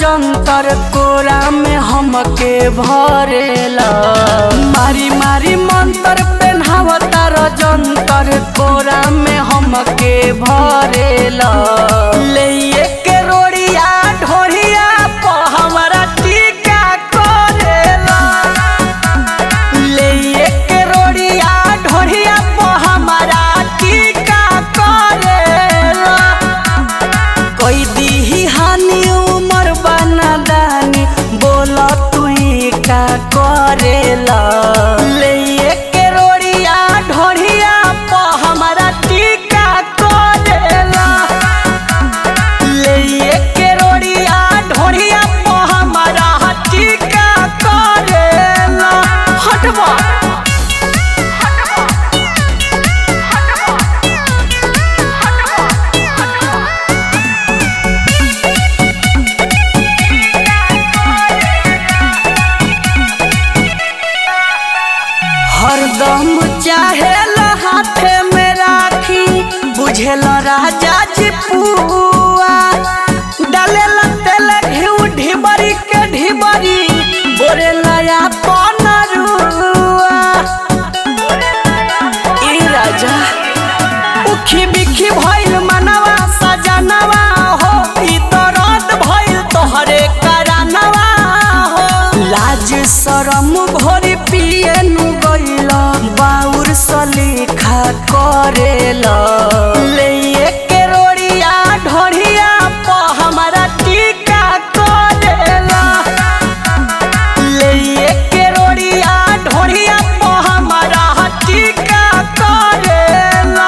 जंतर कोरा में हमके भरेला मारी मारी मंतर पेन्हावता र जंतर कोरा में हमके भरेला ले के रोड़िया ढोरिया प हमरा टीका करेला ले के रोड़िया ढोरिया प हमरा टीका करेला कोई दीही हानि उमर बना दानी बोल तू का करेला ले के रोड़िया ढोरिया प हमरा टीका करेला ले के रोड़िया ढोरिया प हमरा टीका करेला हटवा हरदम चाहेल हाथे में राखी बुझेल राजा जी पुआ डालेल तेल घिउ ढिबरी के ढिबरी बोरेला अपन रुआ ई राजा उखी बिखी भइल मनवा सजनवा हो ई तो रात भइल तोहरे करानवा हो लाज शरम भोरी पिए नु गइल बाउर सलीखा करेला ले के रोड़िया ढोरिया प हमरा टीका करेला ले के रोड़िया ढोरिया प हमरा टीका करेला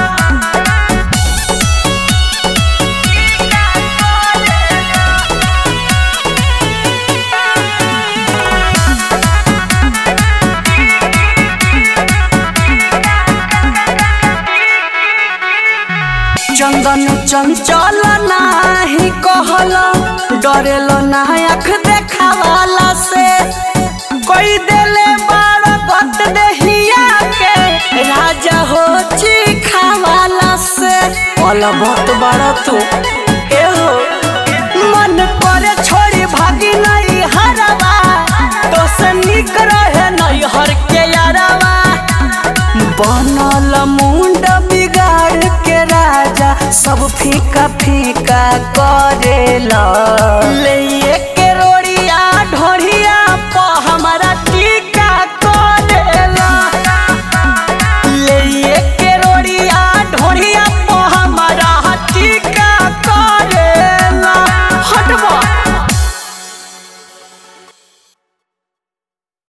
चंदन चंचल नाही कहल डरेल ना आँख देखावाला से कोई देले बाड़ गत देहिया के राजा हो चिखावाला से पल बहुत बड़ तू